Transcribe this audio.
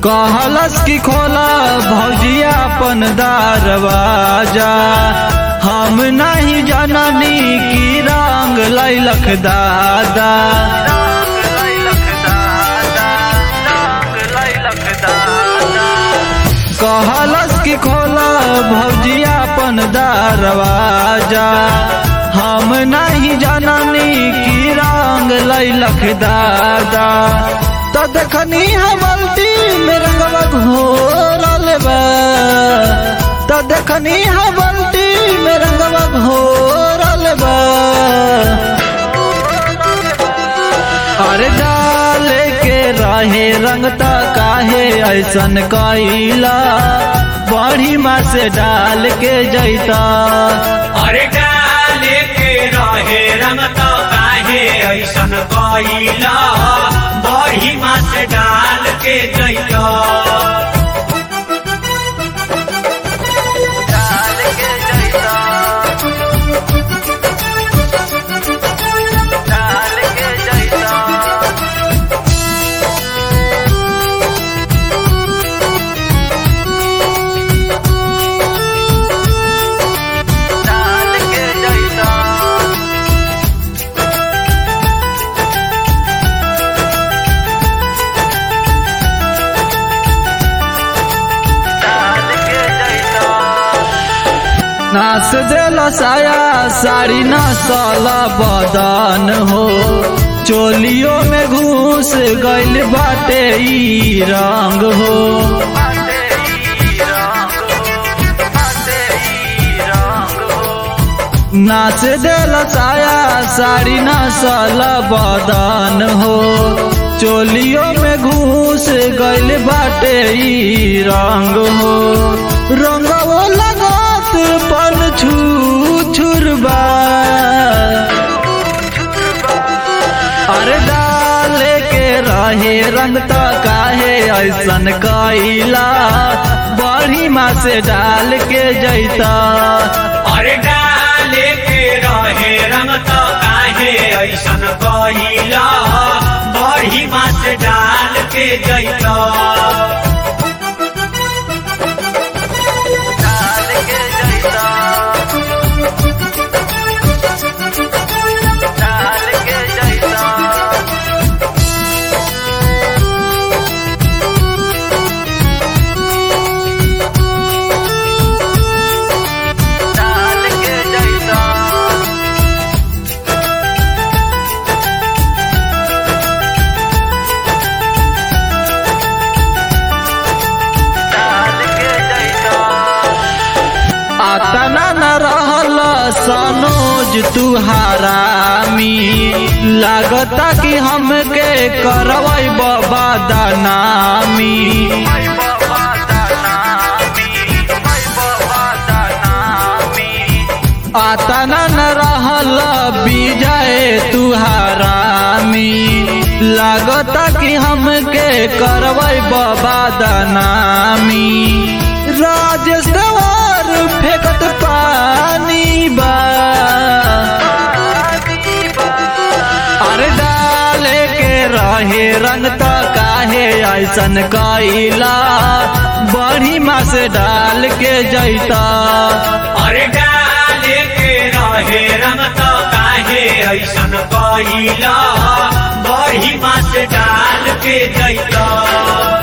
कहलस की खोला भौजिया अपन दरवाजा हम नहीं जननी की रंग लैलख दादा कहलस की खोला भौजिया अपन दरवाजा हम नहीं जननी की रंग लैलख दादा तो देखनी हमल्टी में रंगवा घोरल बा तो देखनी हमल्टी में रंगवा घोरल बा अरे डाले के रहे रंगता काहे ऐसन कैला बड़ी माँ से डाल के जैता अरे डाले के रहे रंग तो काहे ऐसन कइला बड़ी मास डाल के जइतो नाच देल साया साड़ी नसल बदन हो चोलियों में घुस गइल बाटे ई रंग हो नाच देल साया साड़ी नसल बदन हो चोलियों में घुस गइल बाटे ई रंग हो रंगवो लगत पन छू छुरबा अरे डाले के रहे रंग त काहे ऐसन कैला बड़ी माँ से डाल के जैता अरे डाले के रहे रंग तो काहे ऐसन कइला बड़ी मास डाल के जइतो आतना न रहल सनोज तू हरामी लागता कि हमके करवै बाबा दनामी आतना न रहल विजय तू हरामी लागता कि हमके करवै बाबा दनामी राजेश गवार फेंकत पानी बा अरे डाले के रहे रंग त काहे ऐसन कैला बड़ी माँ से डाल के जैता अरे डाले के रहे रंग तो काहे ऐसन कइला बड़ी मास डाल के जइतो